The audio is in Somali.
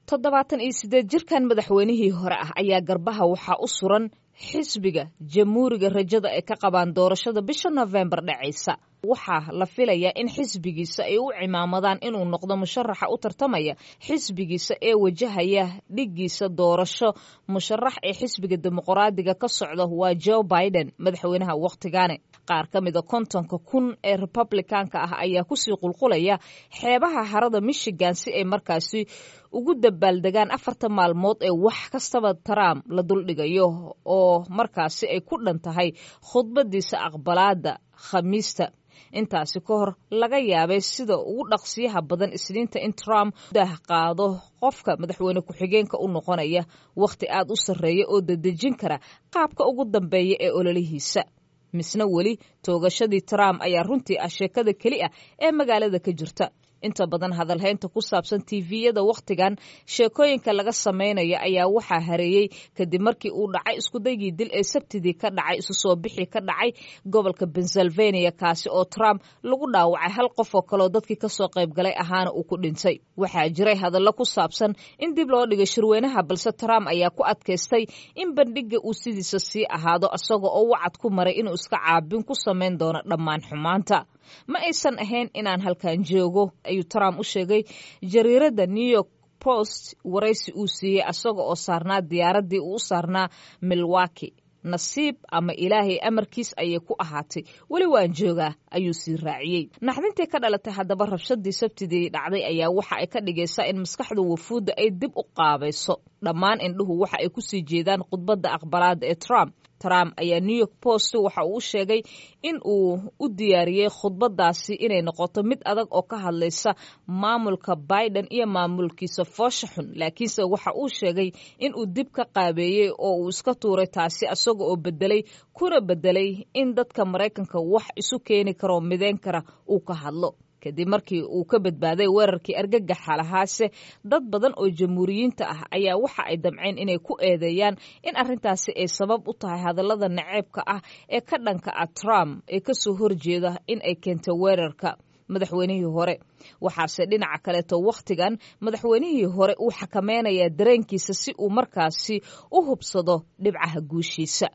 toddobaatan iyo siddeed jirkan madaxweynihii hore ah ayaa garbaha waxaa u suran xisbiga jamhuuriga rajada ay ka qabaan doorashada bisha nofembar dhacaysa waxaa la filayaa in xisbigiisa ay u cimaamadaan inuu noqdo musharaxa u tartamaya xisbigiisa ee wajahaya dhiggiisa doorasho musharax ee xisbiga dimuqraadiga ka socda waa joe biden madaxweynaha wakhtigaane qaar ka mida kontonka kun ee republikaanka ah ayaa kusii qulqulaya xeebaha harada michigan si ay markaasi ugu dabaaldegaan afarta maalmood ee wax kastaba trump la duldhigayo oo markaasi ay ku dhan tahay khudbadiisa aqbalaada khamiista intaasi ka hor laga yaabay sida ugu dhaqsiyaha badan isniinta in trump dah qaado qofka madaxweyne ku-xigeenka u noqonaya wakhti aad u sarreeya oo dadejin kara qaabka ugu dambeeya ee ololihiisa misna weli toogashadii trump ayaa runtii ah sheekada keli ah ee magaalada ka jirta inta badan hadalhaynta ku saabsan tiviyada wakhtigan sheekooyinka laga samaynayo ayaa waxaa hareeyey kadib markii uu dhacay iskudaygii dil ee sabtidii ka dhacay isu soo bixi ka dhacay gobolka pennsylvania kaasi oo trump lagu dhaawacay hal qof oo kaleo dadkii kasoo qaybgalay ahaana uu ku dhintay waxaa jiray hadallo ku saabsan in dib loo dhigay shirweynaha balse trump ayaa ku adkaystay in bandhiga uu sidiisa sii ahaado isaga oo wacad ku maray inuu iska caabin ku samayn doono dhammaan xumaanta ma aysan ahayn inaan halkan joogo ayuu trump u sheegay jariiradda new york post waraysi uu siiyey asaga oo saarnaa diyaaraddii uu u saarnaa milwaki nasiib ama ilaahay amarkiis ayay ku ahaatay weli waan joogaa ayuu sii raaciyey naxdintii ka dhalatay haddaba rabshadii sabtidii dhacday ayaa waxa ay ka dhigaysaa in maskaxda wafuudda ay dib u qaabayso dhammaan indhuhu waxa ay kusii jeedaan khudbadda aqbalaada ee trump trump ayaa new york post waxa uu sheegay in uu u diyaariyey khudbadaasi inay noqoto mid adag oo ka hadlaysa maamulka biden iyo maamulkiisa foosha xun laakiinse waxa uu sheegay in uu dib ka qaabeeyey oo uu iska tuuray taasi isaga oo bedelay kuna bedelay in dadka maraykanka wax isu keeni karoo mideyn kara uu ka hadlo kadib markii uu ka badbaaday weerarkii argagaxa lahaase dad badan oo jamhuuriyiinta ah ayaa waxa ay damceen inay ku eedeeyaan in arrintaasi ay sabab u tahay hadallada naceebka ah ee ka dhanka ah trump ee kasoo horjeeda in ay keentay weerarka madaxweynihii hore waxaase dhinaca kaleeto wakhtigan madaxweynihii hore uu xakameynayaa dareenkiisa si uu markaasi u hubsado dhibcaha guushiisa